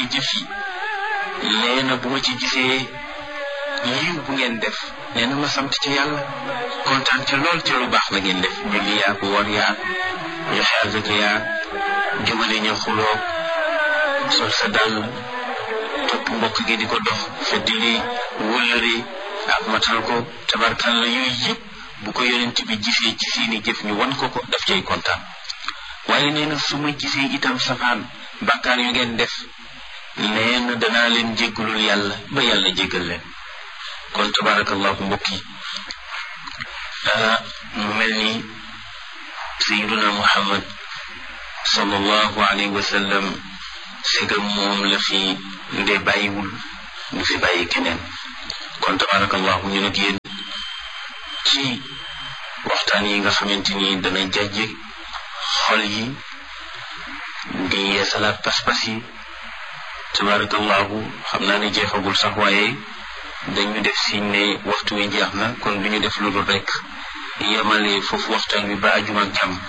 jëf yi nee na bu ma ci gisee yiw bu ngeen def nee na ma sant ci yàlla kontaan ca lool ca lu baax la ngeen def julli yaag woor yaag joxe azaka yaag jubale ña xuloo sol sa dàll topp mbokk gi di ko dox feddili wëllëre ak matal ko tabarkalla yooyu yëpp bu ko yonent bi gisee ci seeni jëf ñu wan ko ko daf cay kontaan waaye nee na su ma gisee itam safaan bàkkaar yu ngeen def nee na danaa leen jéggalul yàlla ba yàlla jéggal leen kon tabarakallahu mbokk yi mu mel ni sayiduna muhammad sallallahu alayhi wa sallam segam moom la fi nde bàyyiwul du fi bàyyi keneen kon tabarakallahu ñu nag yéen ci waxtaan yi nga xamante ni dana jàjje xol yi di yeesalaat pas-pas yi tabarakallahu xam naa ne jeexagul sax waaye dañu def siñ ne waxtu wi jeex na kon du ñu def lu dul rek yemale foofu waxtaan wi ba ajuma ak jàmm